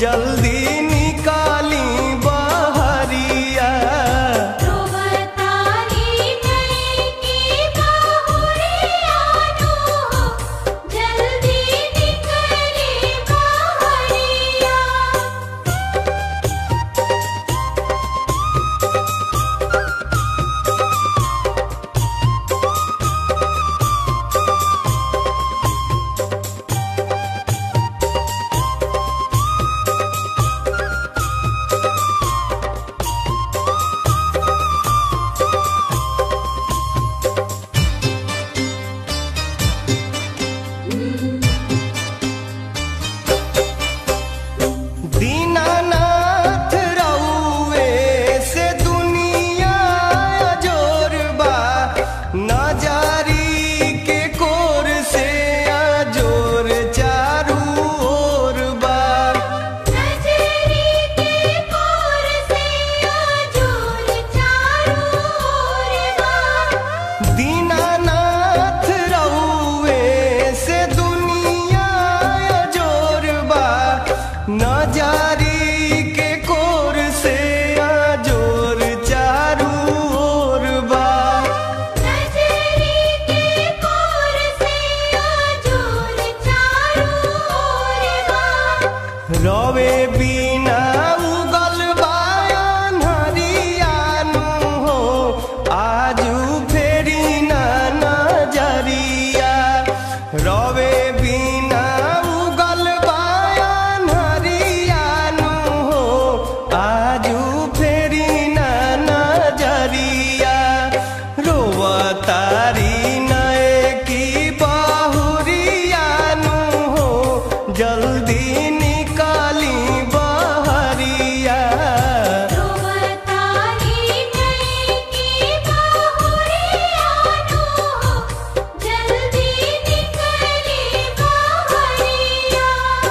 जल्दी निकाली बहरिया रोवतारी नई की बाहुरियानो जल्दी निकले बाहरिया दीनानाथ रउए से दुनिया जोरबा नजारी के कोर से अजोर चारू ओर बा नजरी के कोर से आजोर चारों ओर बा दीनानाथ रउए से दुनिया जोरबा नजारी के कोर से अजोर चारू ओर बा नजरी के कोर से आजोर चारों ओर बा रवे बिना उगल बायन हरियानु हो आजू फेरी ना नजरिया रवे बिना उगल बायन हरियानु हो आजू फेरी ना नजरिया रोवतारी नए की बाहुरियानु हो जल्दी निकाली बहरिया रोवतारी नई की बाहुरियानो जल्दी निकले बाहरिया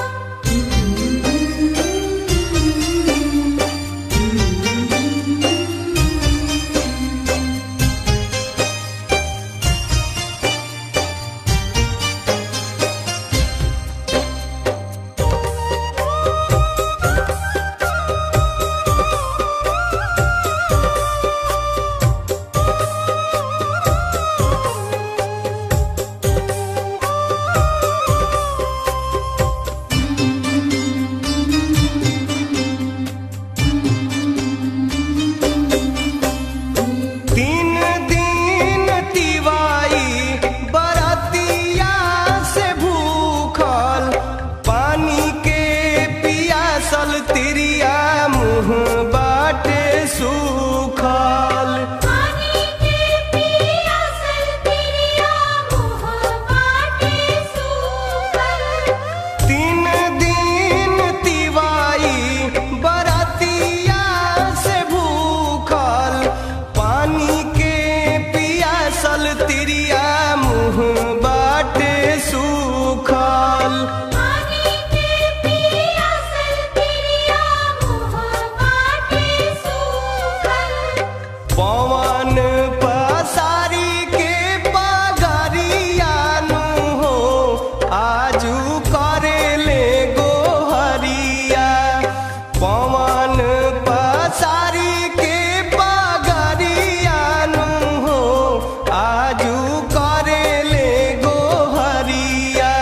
तीन दिन तिवाई बरतिया से भूखल पानी के पियासल तिरिया मुँह बाटे सूखल पानी के पियासल तिरिया मुँह बाटे सूखल तीन दिन तिवाई बरतिया से भूखल पानी के पियासल तिरिया मुँह बाटे सूखल पानी के पियासल तिरिया मुँह बाटे सूखल पवन पसारी के पगरियानु हो आजू करेले गोहरिया पवन पसारी के पगरियानु हो आजू करेले गोहरिया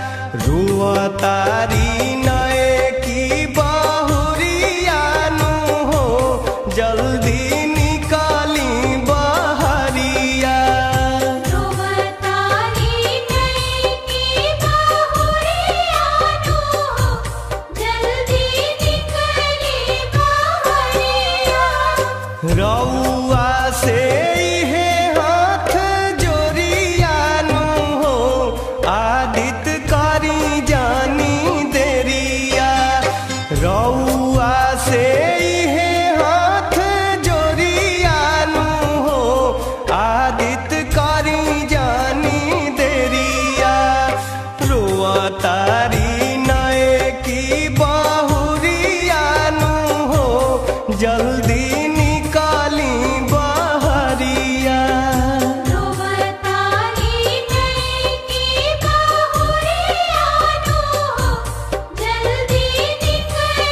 रुअतारी नए की बहुरियानु हो जल्दी निकाली बहरिया रोवतारी नई की बाहुरियानो जल्दी निकले बाहरिया रउआ से इहे हाथ जोरियानु हो आदित करी जानी देरिया रउआ से इहे हाथ जोरियानु हो आदित करी जानी देरिया रोअतारी नए की बहुरियानु हो जल्दी निकाली बहरिया रोवतारी नई की बाहुरियानो जल्दी निकले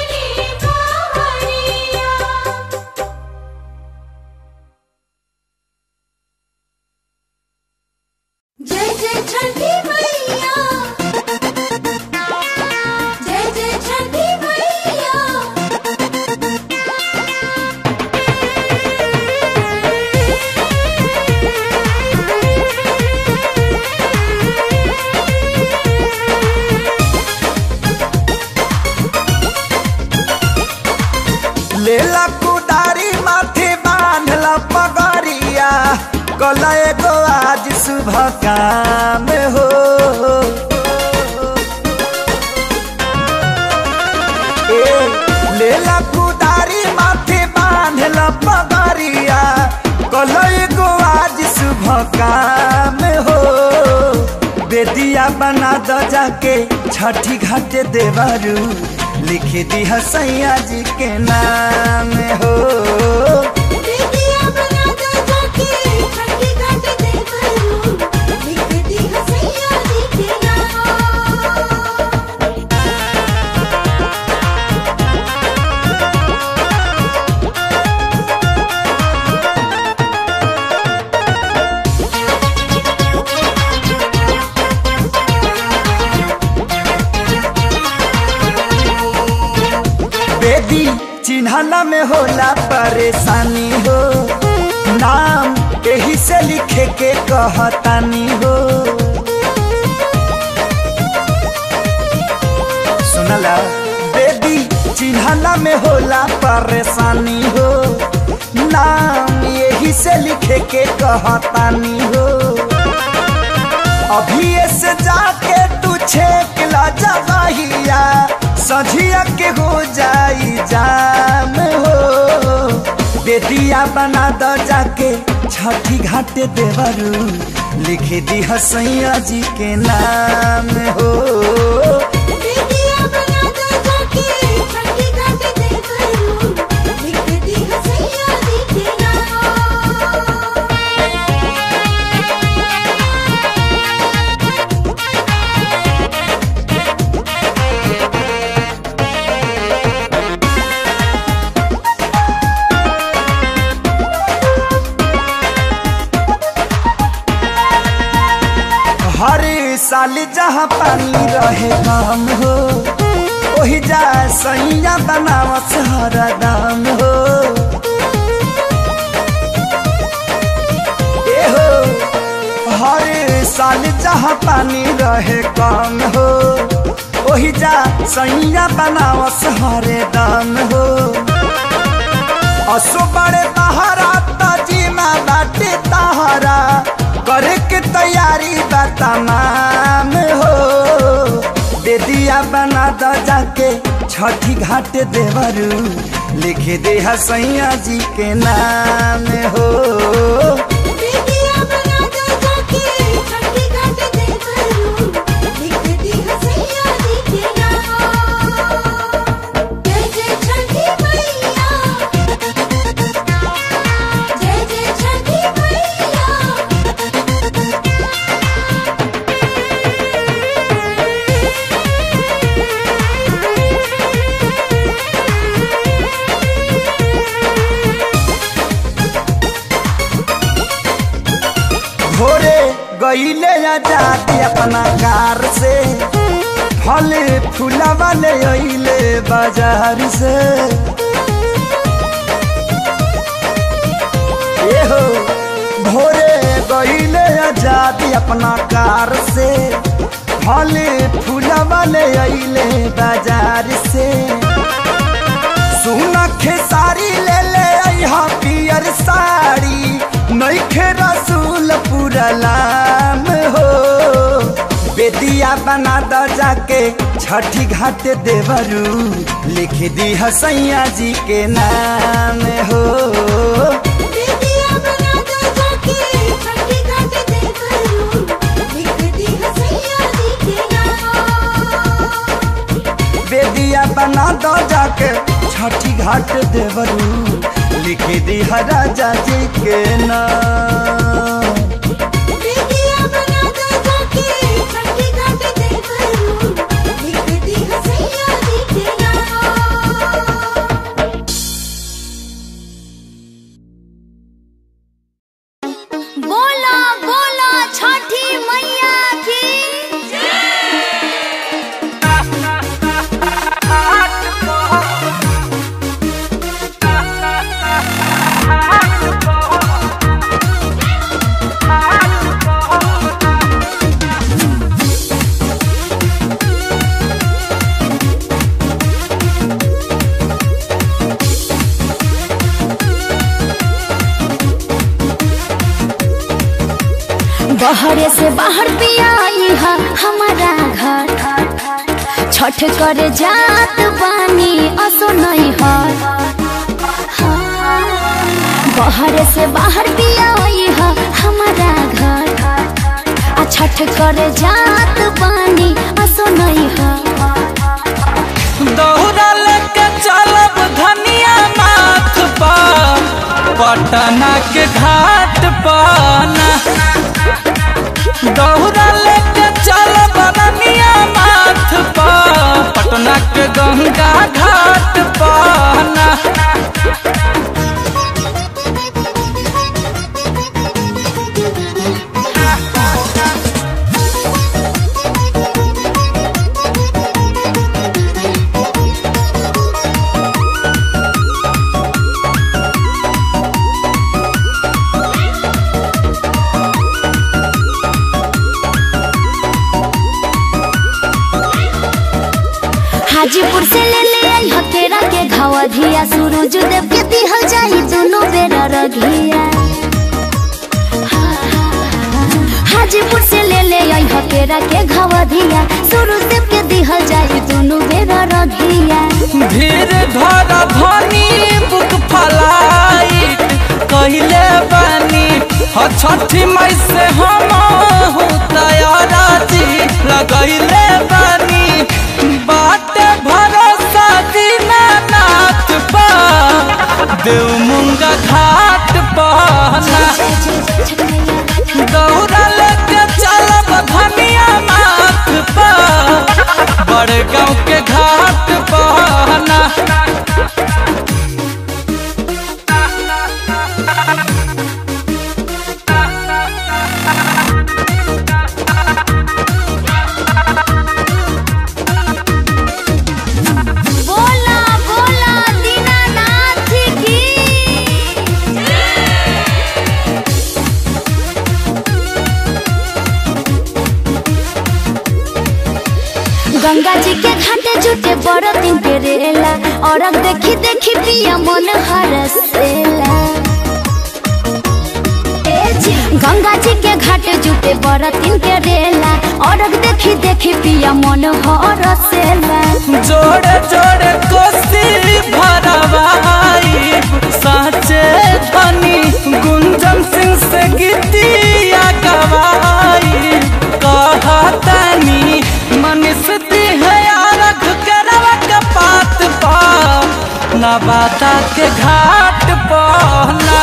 कुदारी माथे बांधल पगरिया कल एगो आज शुभ काम हो ए लेला कुदारी माथे बांधल पगरिया कल एगो आज शुभ काम हो बेदिया बना द जाके छठी घाट देवरू लिख दी सैया जी के नाम हो बेटियां बना दो जाके छठी घाट देवरू लिख दी हसैया जी के नाम बेदी चिन्हला में होला परेशानी हो नाम यही से लिखे के कहतानी हो सुनला बेदी चिन्हला में होला परेशानी हो नाम यही से लिखे के कहतानी हो अभी से जाके तू छेक ला जवाहिया सझिया के हो जाई जाम हो बेदिया बना द जाके छठी घाट देवरू लिख दी हसैया जी के नाम हो बेटियां बना दो जाके छठी घाट देवरू लिख दी हसैया जी के नाम हर साल जहाँ पानी रहे काम हो वही जा सैया बनावत हर दाम हो ए हो हर साल जहाँ पानी रहे काम हो वही जा सैया बनावत हर दाम हो असो बड़े तहरा तजीमा बाटे तहरा करे के तैयारी बा तमाम हो दे दिया बना द जाके छठी घाट देवरू लिख दे हसैया जी के नाम हो बेटियां बना दो जाके छठी घाट देवरू लिख दी हसैया जी के नाम जय जय छठी मैया जय जय छठी मैया भोरे गईले आजादी अपना कार से फल फूला वाले अइले बाजार से ए हो भोरे गईले आजादी अपना कार से फल फूला वाले अइले बाजार से सुना खेसारी ले ले अइहा पियर साड़ी नइखे रसूल पुरलाम हो बेदिया बना द जाके छठी घाट देवरू लिख दी हसैया जी के नाम हो बेटियां बना दो जाके छठी घाट देवरू लिख दी हसैया जी के नाम बेदिया बना द जाके छठी घाट देवरू लिख दी राजा जी के नाम बेटियां बना दो जाके छठी घाट देवरू लिख दी हसैया जी के नाम बोला बोला छठी मैया की जय बहरे से बाहर पिया है हमारा घर छठ करे जात बानी असो नहीं है बहरे से बाहर पिया है हमारा घर आ छठ करे जात बानी असो नहीं है दौरा लेके चलब धनिया माथ पर पटना के घाट पर ना दौरा लेके चलब धनिया माथ पर पटना के गंगा घाट पर ना हाजीपुर से ले ले आई हकेरा के घावा धिया सूरज देव के दिहल जाई दोनों बेरा रघिया हाजीपुर से ले ले आई हकेरा के घावा धिया सूरज देव के दिहल जाई दोनों बेरा रघिया धीर धर धनी बुक फलाइट कहले बानी ह छठी मई से हम हूँ तैयारा जी लगैले बानी बाट भरोसा दीनानाथ पा देव मुंगा घाट पहना दौड़ा लेके चलब धनिया माथ पर बड़े गाँव के घाट पहना बोला बोला दीनानाथ की गंगा जी के घाटे जुटे बड़ दिन के रेला और अब देखी देखी पिया मन हरसेला ए जी, गंगा जी के घाटे जुटे बड़ दिन के रेला और अब देखी देखी पिया मन हरसेला जोड़े जोड़े कोसी भरवाई साचे धनी गुंजन सिंह से गीतिया गवाई कहतनी मनुष्य है आरख करवा के पात पा नवाता के घाट पहना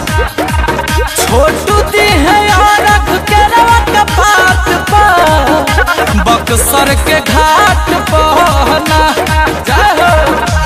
छोटू दी है आरख करवा के पात पा बक्सर के घाट पहना जय हो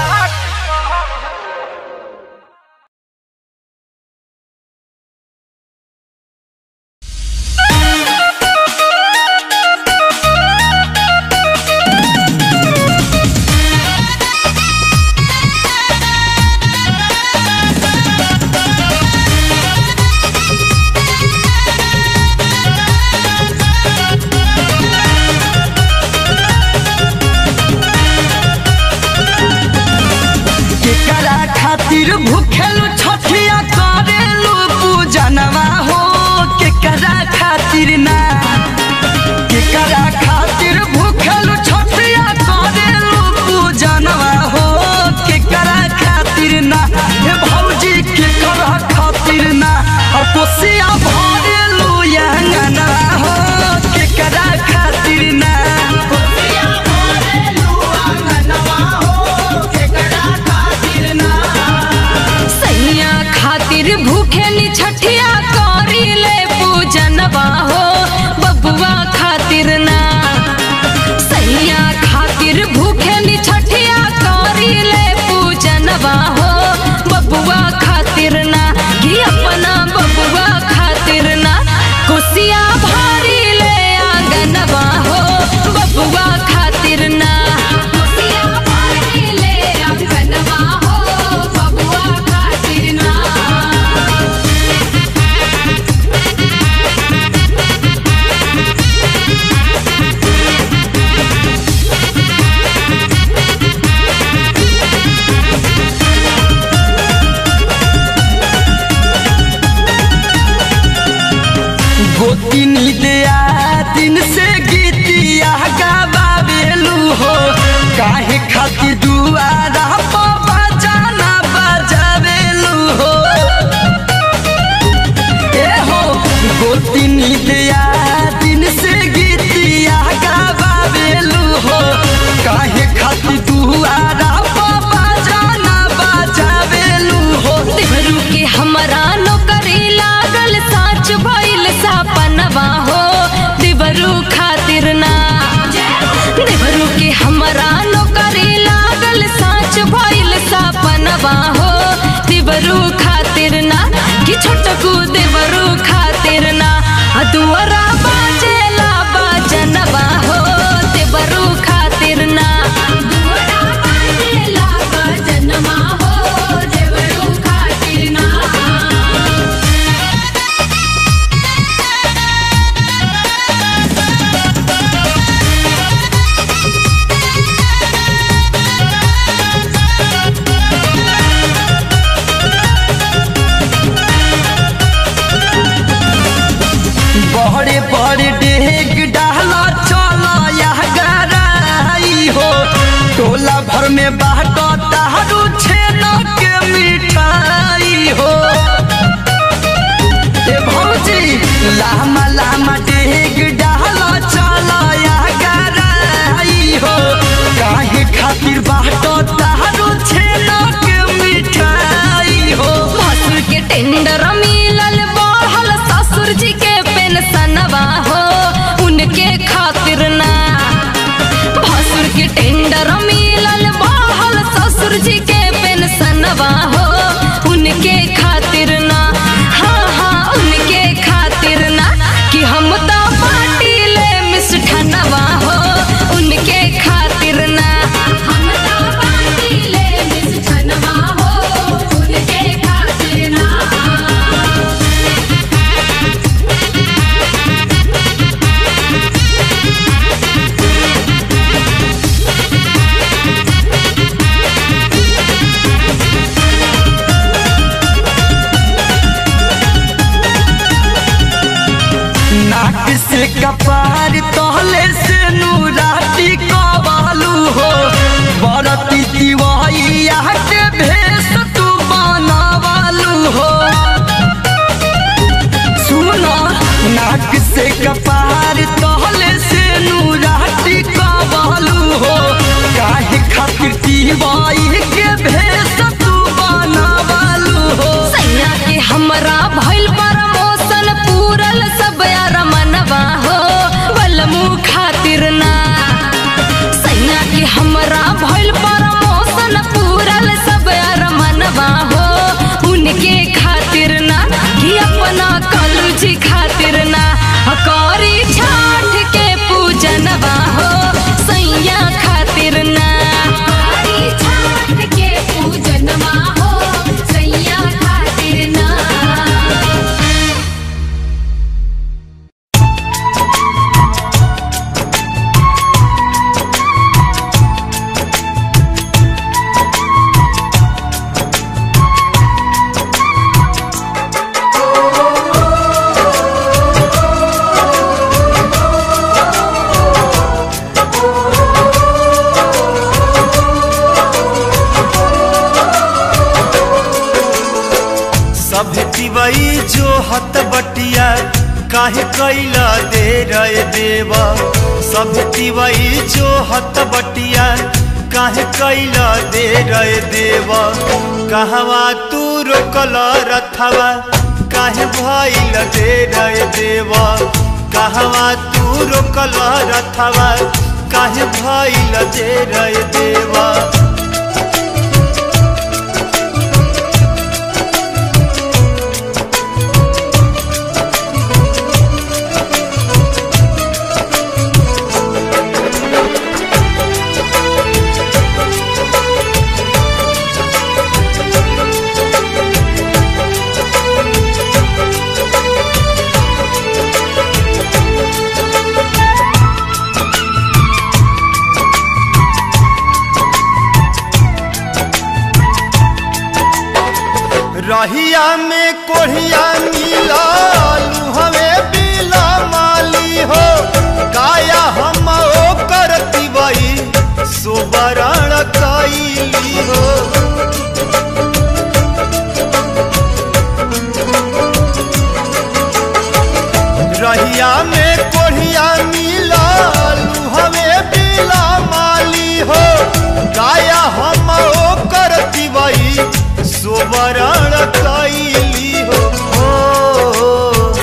केकरा खातिर भूखेलु छठिया करेलु पूजनवा हो केकरा खातिर ना केकरा खातिर भूखेलु छठिया करेलु पूजनवा हो केकरा खातिर ना हे भौजी केकरा खातिर ना और कोसिया भरेलु यांगना हो केकरा खातिर ना कोसिया भरेलु अंगनवा हो केकरा खातिर ना सैया खातिर भूखे नि छठिया करी ले पूजनवा हो गोतिनी दिया दिन से गीतिया गावेलू हो काहे खातिर दुआरा पर बजाना बजावेलू हो ए हो गोतिनी दिया दिन से गीतिया गावेलू हो काहे खातिर दुआरा पर बजाना बजावेलू हो देवरू के हमरा नौकरी लागल साच भइल सपनवा हो देवरू खातिर ना देवरू के हमरा नौकरी लागल साच भइल सपनवा हो देवरू खातिर ना कि छोटकू देवरू खातिर ना आ दुआरा बाजेला बाजनवा हो देवरू खातिर ना दुआरा बाजेला बाजनवा हो देवरू खातिर ना बड़े बड़े डेग डाला चला यह गराई हो टोला भर में बाटो तारू छेना के मिठाई हो ए भौजी लामा लामा डेग डाला चला यह गराई हो काहे खातिर बाटो तारू छेना के मिठाई हो भसुर के टेंडर मिलल बढ़ल ससुर जी के पेंशनवा हो उनके खातिर ना भसुर के टेंडर मिलल बढ़ल ससुर जी के पेंशनवा हो उनके खातिर ना हाँ हाँ उनके खातिर ना कि हम तो पार्टी ले मिष्ठनवा हो उनके खातिर ना हम तो पार्टी ले मिष्ठनवा हो उनके खातिर ना नाक से कपार तहले से नूराती कबालू हो बरती दिवाइया के भेष तू बनावालू हो सुना नाक से कपार तहले से नूराती कबालू हो काहे खातिर दिवाई के भेष तू बनावालू हो सैया के हमरा भइल प्रमोशन पूरल सब यार मनवा हो बलमू खातिर ना सैया के हमरा भइल प्रमोशन पूरल सब यार मनवा हो उनके खातिर ना कि अपना कलूजी खातिर ना करी छाठ के पूजनवा हो सैया खातिर ना करी छाठ के पूजनवा हो सैया खातिर ना सब तिवई जो हत बटिया काहे कैला दे रहे देवा सब तिवई जो हत बटिया काहे कैला दे रहे देवा कहवा तू रोकल रथवा काहे भइल दे रहे देवा कहवा तू रोकल रथवा काहे भइल दे रहे देवा रहिया में कोढ़िया मिला हवे बिला सुबरण कैली हो रहिया में कोढ़िया मिलल हमें बिला माली हो गाया हम ओ करती बई सुबरण कैली हो ओ,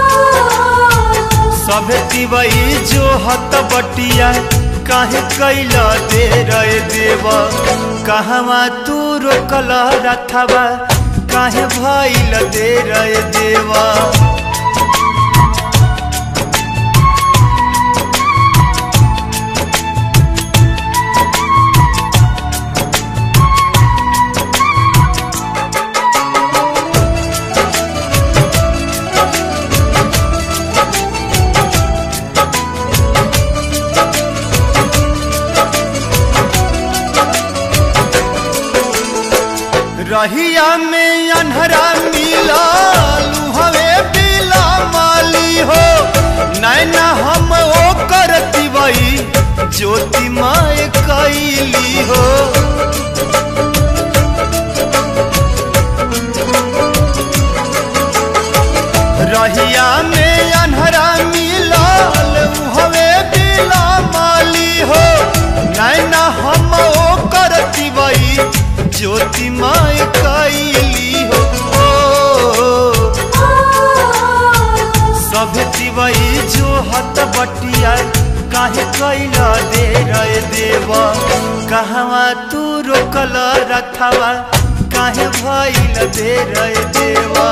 सभे तिवई जो हत बटिया काहे कैला दे रे देवा कहवा तू रोकल रथवा काहे भइल दे रे देवा रहिया में अनहरा मिला हवे बिला माली हो नैना हम ओ करती बई ज्योति माए कैली हो रहिया में अनहरा मिलाल हवे बिला माली हो नैना हम ओ करती बई ज्योति माए कैली हो सब तिवई जो हत बटिया काहे कैला दे रे देवा कहवा तू रोकल रथवा काहे भइल दे रे देवा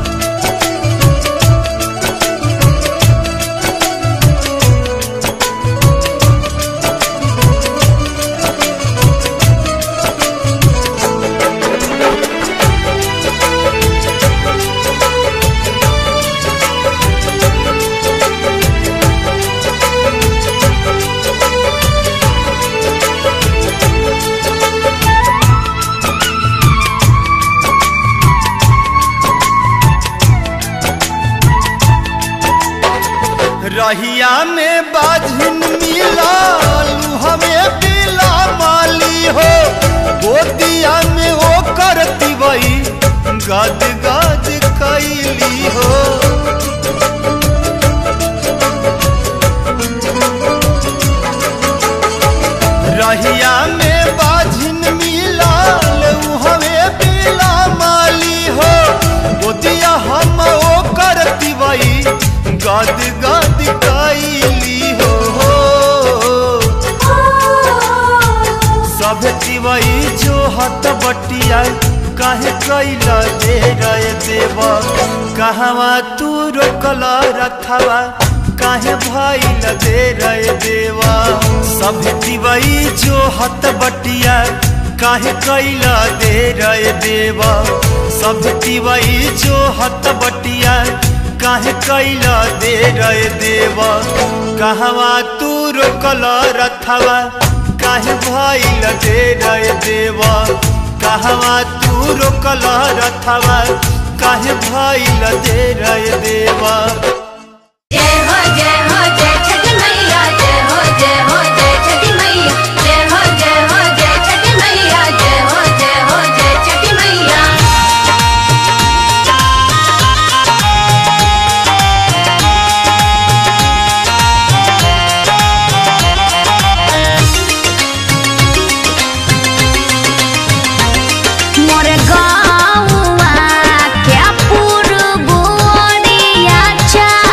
रहिया में बाझिन मिलाल हमें बिला माली हो गोदिया में ओ करती बई गद गद कैली हो रहिया में बाझिन मिलाल हमें बिला माली हो गोदिया हम ओ करती बई गद गद कैली हो सब तिवई जो हत बटिया काहे कैला दे रे देवा कहवा तू रोकल रथवा काहे भइल दे रे देवा सब तिवई जो हत बटिया काहे कैला दे रे देवा सब तिवई जो हत बटिया काहे कैला दे रे देवा कहवा तू रोकल रथवा काहे भइल दे रे देवा कहवा तू रोकल रथवा काहे भइल दे रे देवा जय हो जय हो जय छठी मैया जय हो जय हो जय छठी मैया जय हो जय हो जय छठी मैया जय हो जय हो जय छठी मैया मोर गाँवा क्या पुरबोरिया चा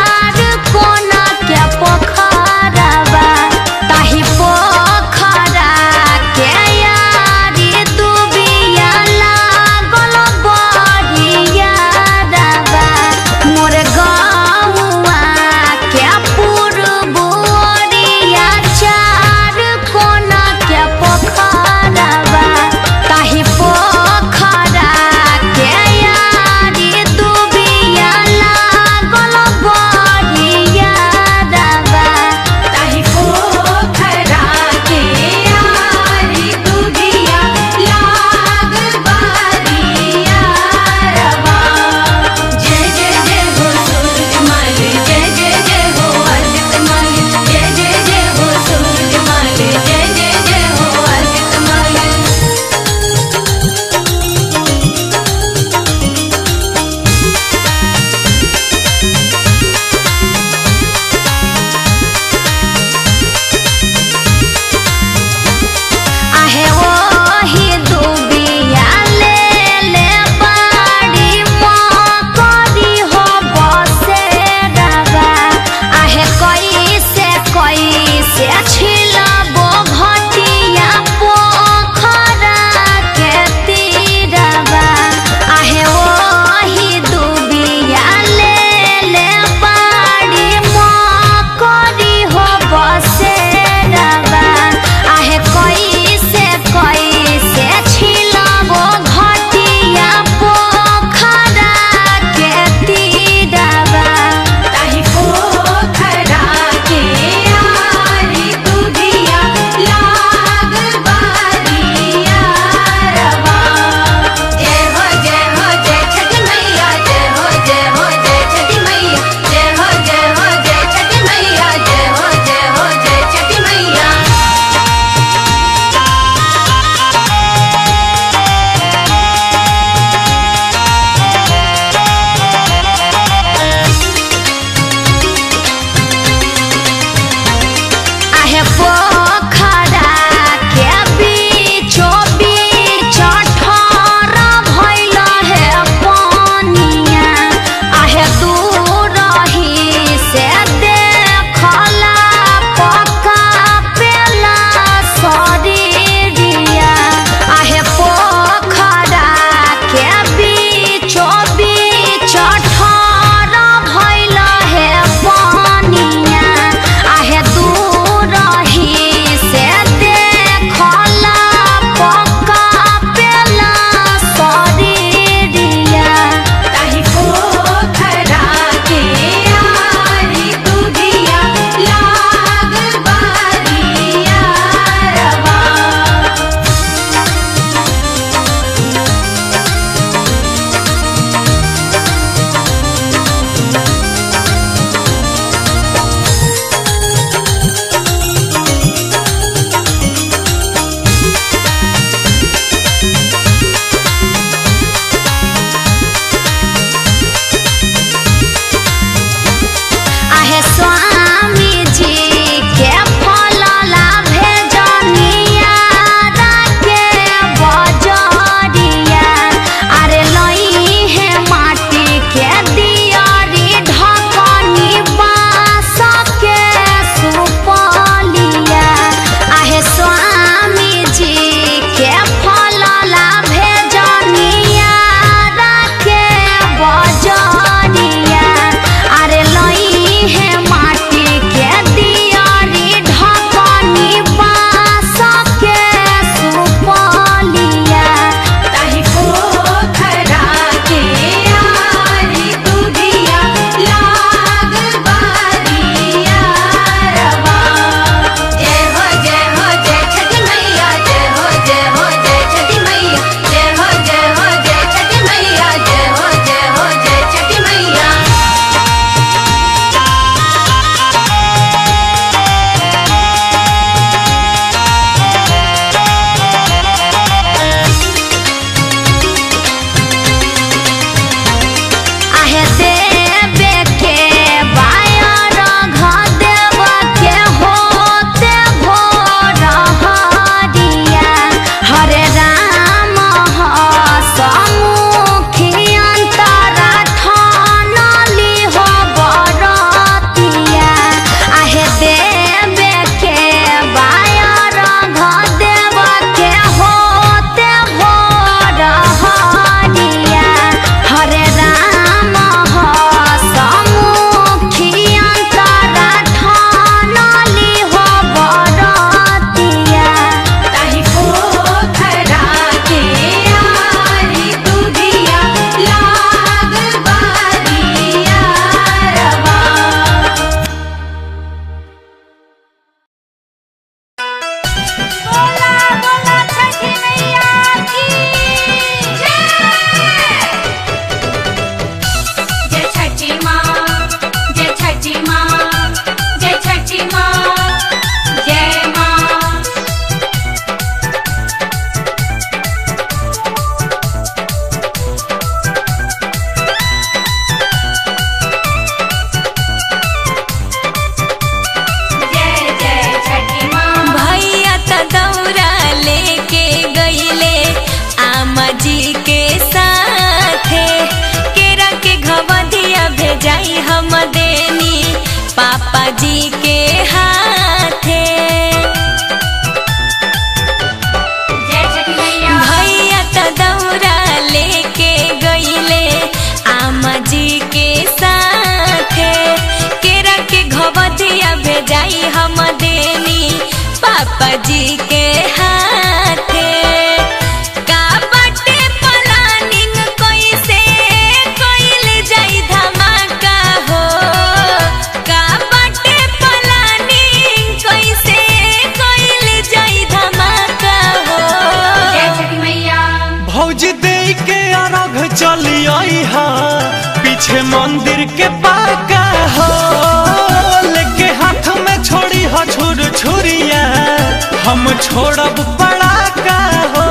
चली आई हा पीछे मंदिर के पाका हो लेके हाथ में छोड़ी हो छुर छुरिया हम छोड़ब पड़ाका हो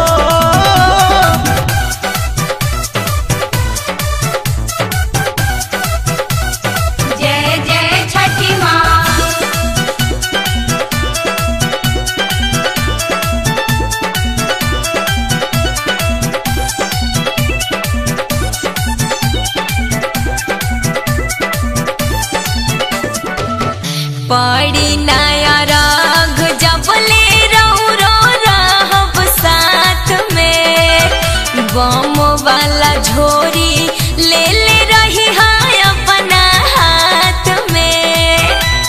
जय जय छठी माँ पड़ी नया राग जब ले रहू रो रहब साथ में बम वाला झोरी ले ले रही है अपना हाथ में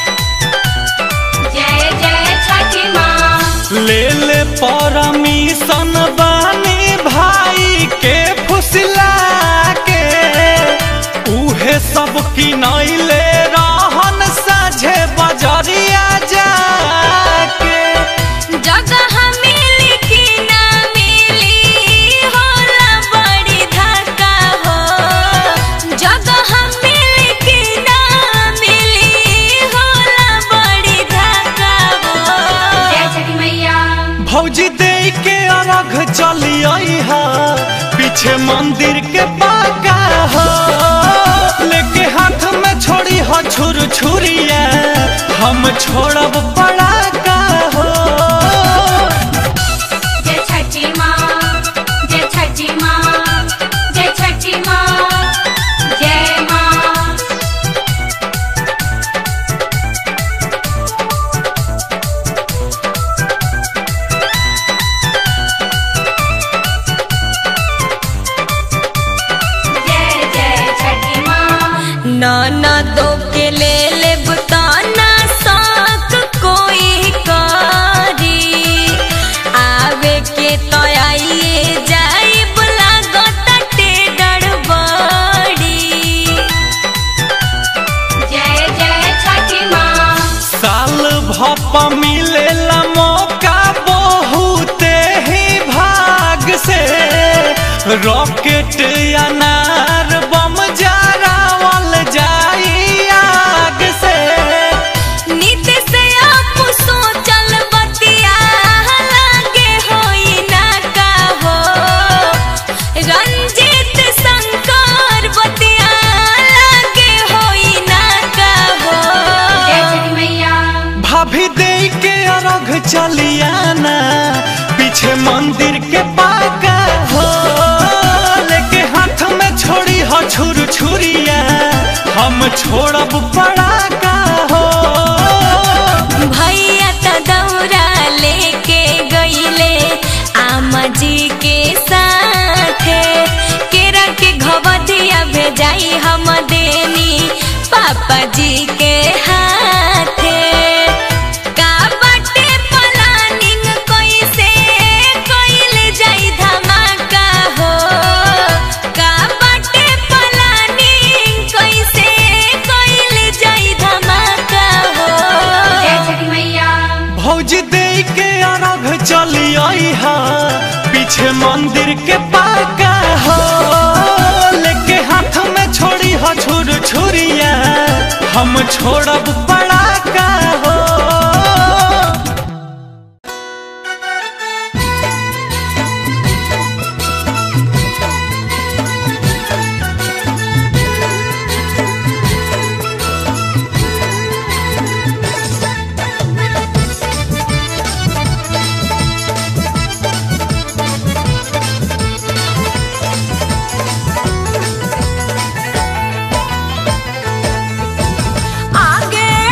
जय जय छठी माँ ले ले परमिशन बानी भाई के फुसला के उहे सब की नैले रहन साझे बजरिया जाके जगह मिली कि ना मिली होला बड़ी धक्का हो जगह मिली कि ना मिली होला बड़ी धक्का हो जय छठी मैया भौजी दे के अर्घ चली आई हा पीछे मंदिर के बागा हो लेके हाथ में छोड़ी हो छुर छुरिया हम छोड़ब पड़ाका हो जय छठी माँ जय छठी माँ जय छठी माँ जय माँ जय जय छठी माँ नाना दो के ले ले बताना साथ कोई कारी आवे के तो आइए जाई बुला गोता बड़ी जय जय छठी माँ साल भप मिलेला मौका बहुते ही भाग से रॉकेट अनार बम जरावल जाई आग से नीति से आप सोचल बतिया लागे होई ना का हो रंजित शंकर बतिया लागे होई ना का हो जय छठी मैया भाभी दे के अर्घ चलियाना पीछे मंदिर के पाका हो लेके हाथ में छोड़ी हो छुर छुरिया हम छोड़ब पड़ाका हो भैया तो दौरा लेके गईले आमा जी के साथे केरा के घवधिया भेजाई हम देनी पापा जी के हाथे का बाटे प्लानिंग कैसे कइल जाई धमाका हो का बाटे प्लानिंग कैसे कइल जाई धमाका हो जय छठी मैया भौजी दे के अर्घ चली आई हा पीछे मंदिर के पाका हो लेके हाथ में छोड़ी हो छुर छुरिया हम छोड़ब पड़ाका हो आगे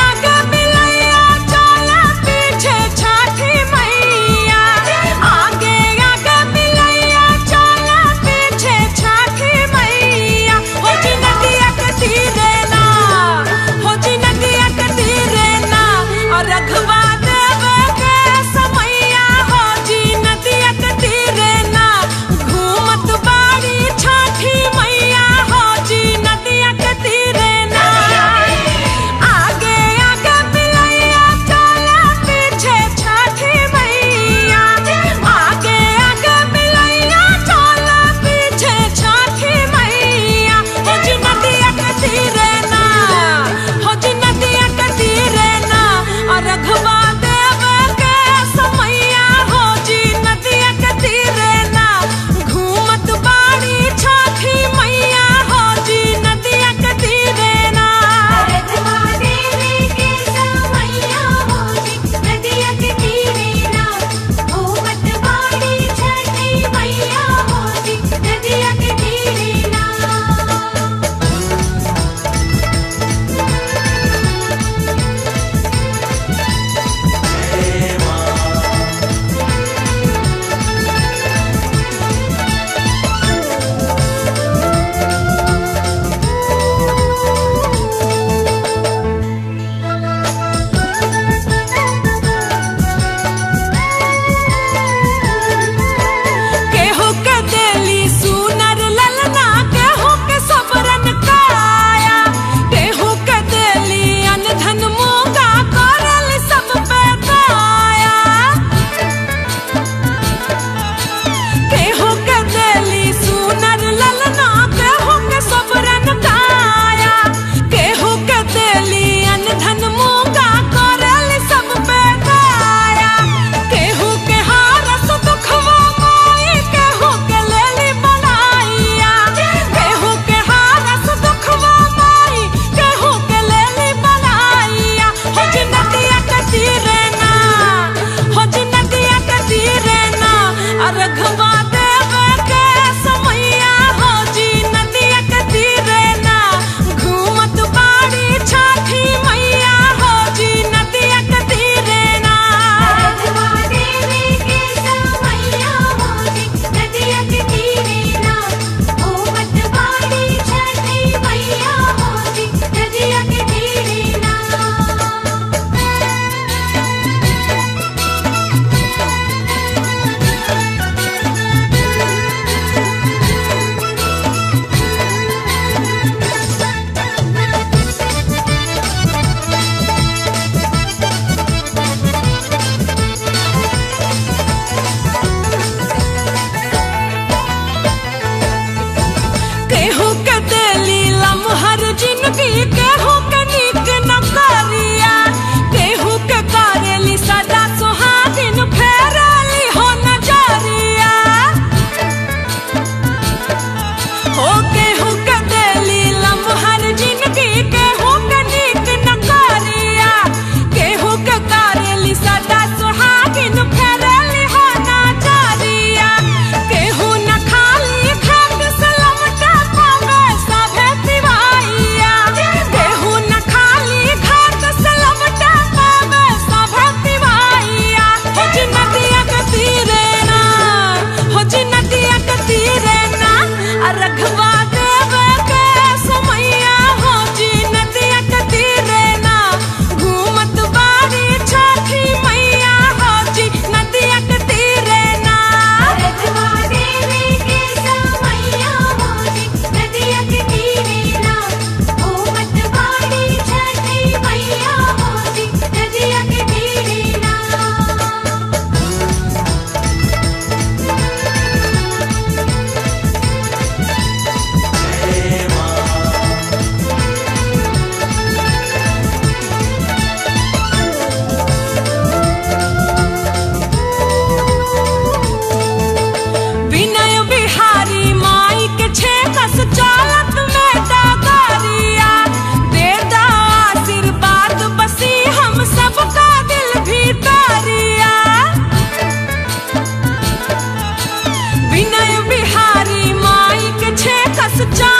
से चार